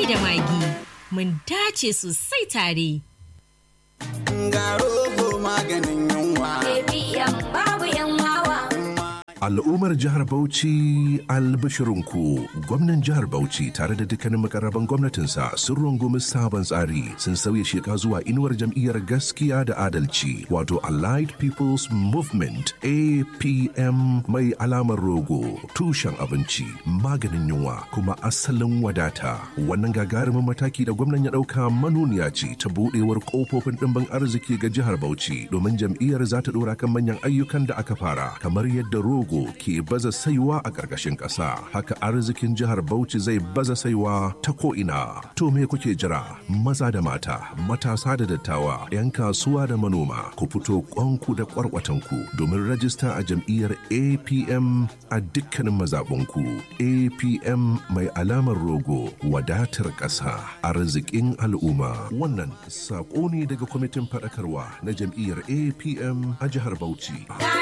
da magi. Mun dace sosai tare. Ga rogo maganin yunwa. APM babu yan wawa. Al'ummar jihar Bauchi albashirinku gwamnan jihar Bauchi tare da dukkanin makarraban gwamnatinsa sun rungumi sabon tsari sun sauya sheka zuwa inuwar jam'iyyar gaskiya da adalci wato Allied People's Movement APM mai alamar rogo tushen abinci maganin yunwa kuma asalin wadata wannan gagarumin mataki da gwamnan ya ɗauka manuniya ce ta buɗewar ƙofofin ɗimbin arziki ga jihar Bauchi domin jam'iyyar za ta ɗora kan manyan ayyukan da aka fara kamar yadda rogo Togo ke baza saiwa a ƙarƙashin ƙasa. Haka arzikin jihar Bauchi zai baza saiwa ta ko'ina. To me kuke jira? Maza da mata, matasa da dattawa, 'yan kasuwa da manoma, ku fito ƙwanku da ƙwarƙwatanku domin rajista a jam'iyyar APM a dukkanin mazaɓunku. APM mai alamar rogo, wadatar ƙasa, arzikin al'umma. Wannan saƙo ne daga kwamitin faɗakarwa na jam'iyyar APM a jihar Bauchi.